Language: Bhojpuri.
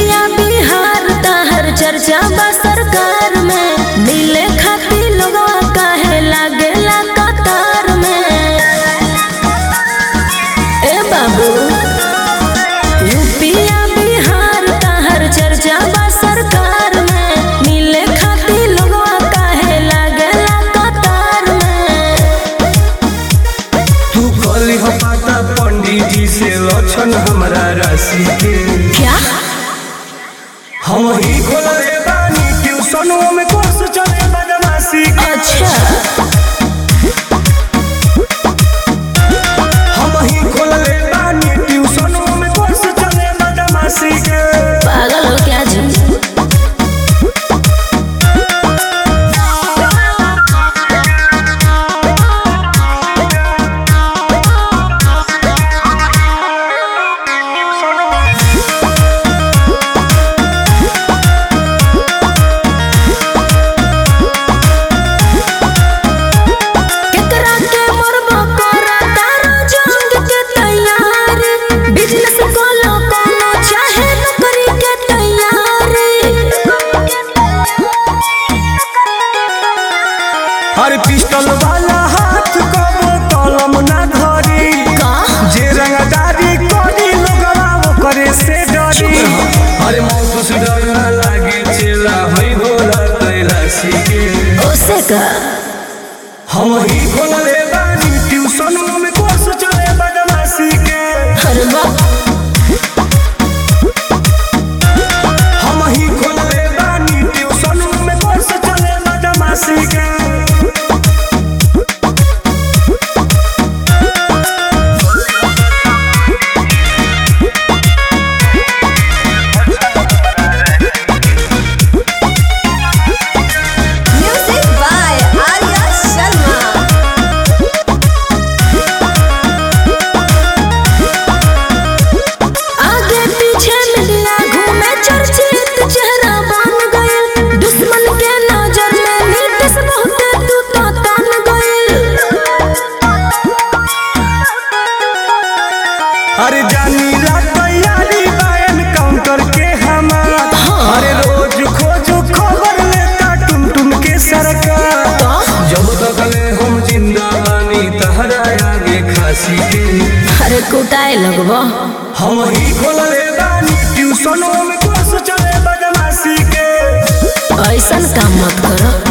यूपिया बिहार ताहर चर्चा बा सरकार में मिले खातिर लोगवा काहे लागेला कतार में ए बाबू यूपिया बिहार ताहर चर्चा बा सरकार में मिले खातिर लोगवा काहे लागेला कतार में तू कल हो पाता पंडित जी से लक्षण हमारा राशि के क्या हम ही खोलले बानी ट्यूशनों में कोर्स चले बदमाशी के अच्छा हम ही खोलले बानी ट्यूशनों में कोर्स चले बदमाशी के पागल हो क्या जी केकरा के मरबो करा तारो जंग के तैयारी बिजनेस कोलो कोनो चाहे नौकरी के तैयारी हर पिस्टल वाला हाथ कबो कलम ना धरी का जे रंगदारी करी लोगवा वो करे से डरी अरे मौत से डर ना लागे चेला होई भोला कैलाशी के ओसे का हम ही खोलले बानी ट्यूशनों में कोर्स चले बदमाशी के हर बात हम ही खोलले बानी ट्यूशनों में कोर्स चले बदमाशी के Music by Arya Sharma. आगे पीछे मिलिया घूमे चर्चित चेहरा बन गइल दुश्मन के नजर में नीतीश बहुत तू तो तन गइल अरे जानी ला तैयारी बायन काउंटर के हमार अरे रोज खोज खबर लेता टुन टुन के सरकार जब तक ले हम जिंदा बानी तहरा आगे खासी के अरे कुटाए लगबो हम ही खोलले बानी ट्यूशनों में कोर्स चले बदमाशी के ऐसन काम मत करो